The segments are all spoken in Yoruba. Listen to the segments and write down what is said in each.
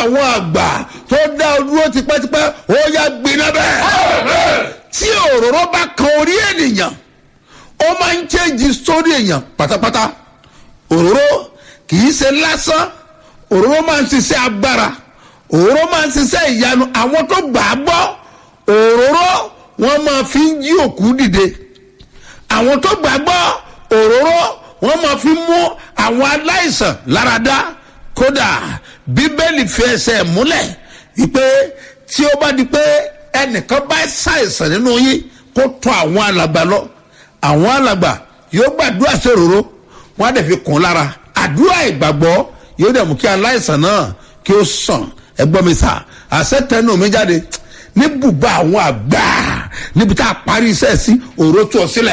àwọn àgbà tó dá ọ dúró tipẹ́tipẹ́ ó yá gbiná bẹ́ẹ̀ tí òróró bá kan orí ènìyàn ó máa ń change story èèyàn pátápátá òróró kì í ṣe lásán òróró máa ń ṣiṣẹ́ agbára òróró máa ń ṣiṣẹ́ ìyanu àwọn tó gbà á gbọ́ òróró wọ́n máa fi ń jí òkú dìde àwọn tó gbà á gbọ́ òróró wọ́n máa fi mú àwọn aláìsàn láradá kódà bíbélì fi ẹsẹ̀ múlẹ̀ wípé tí ó bá di pé ẹnìkan bá ṣàìsàn nínú yín kó tún àwọn alàgbà lọ àwọn alàgbà yóò gbàdúrà sí òróró wọn á dẹ̀ fi kún lára àdúrà ìgbàgbọ́ yóò dẹ̀ mú kí aláìsàn náà kí ó sàn ẹgbọ́n mi sà àṣẹ tẹnu mi jáde ní bùbá àwọn àgbà níbi tá a parí iṣẹ́ sí òró tó ọ sílẹ̀.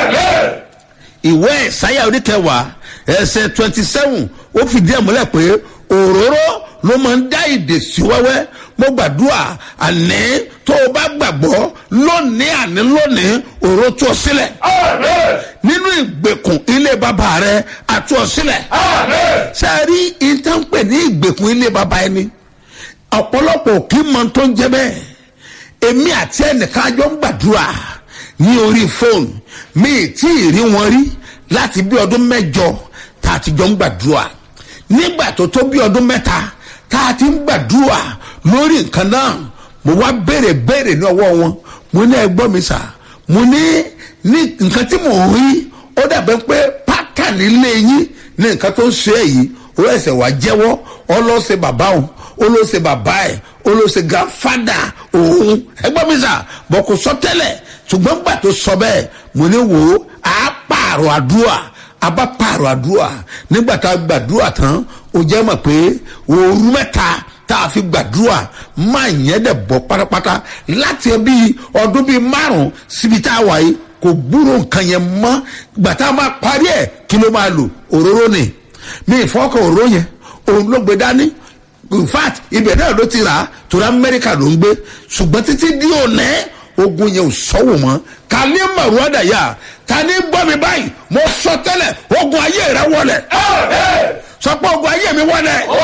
ìwé ìsáyà oníkẹwàá ẹsẹ̀ twenty seven ó fìdí ẹ̀ múlẹ̀ pé òróró ló máa ń dá ìdè sí wẹ́wẹ́ mo gbàdúrà àní tó o bá gbàgbọ́ lónìí àní lónìí òró tó ọ sílẹ̀ nínú ìgbèkùn ilé bàbá rẹ àtú ọ sílẹ̀ sẹ́ẹ̀rí ìtànpẹ̀ ní ìgbèkùn ilé bàbá ẹni ọ̀pọ̀lọpọ̀ kì í mọ tó ń jẹ bẹ́ẹ̀ èmi àti ẹnìkan àjọ ń gbàdúrà ní orí fóònù mi ì tí ì rí wọn rí láti bí ọdún mẹ́jọ tá a ti jọ ń gbàdúrà nígbà tó tó bí ọdún mẹ́ta tá a ti ń gbàdúrà lórí nǹkan náà mo wá béèrè béèrè ní ọwọ́ wọn mo ní ẹgbọ́n mi sà mo ní ní nǹkan tí mò ń rí ó dàbẹ́ pé pátánì lé yín ní nǹkan tó ń ṣe èyí ó ẹsẹ̀ wá jẹ́wọ́ ọlọ́sẹ̀ bàbá òun olóṣè bàbá ẹ̀ olóṣè gàfádà òun ẹgbọ́n mi sà bọ̀ kò sọ tẹ́lẹ̀ ṣùgbọ́n gbà tó sọ bẹ́ẹ̀ mo ní wò ó á pààrọ̀ àdúrà a bá pààrọ̀ àdúrà nígbà tá a gbàdúrà tán ó jẹ́ mọ̀ pé òru mẹ́ta tá a fi gbàdúrà máa yẹn dẹ̀ bọ́ pátápátá láti bí ọdún bíi márùn-ún síbi tá a wà yìí kò gbúrò nǹkan yẹn mọ́ gbà tá a máa parí ẹ̀ kí ló máa lò òróró ni mi ìfọkàn òróró yẹn òun ló gbé dání in fact ibẹ̀ náà ló ti rà á torí amẹ́ríkà ló ń gbé ṣùgbọ́n títí di òní ogun yẹn ò sọ́wọ́ mọ́ kàlí màrúwádà yá ta ní gbọ́ mi báyìí mo sọ tẹ́lẹ̀ ogun ayé rẹ wọlẹ̀ sọ pé ogun ayé mi wọlẹ̀.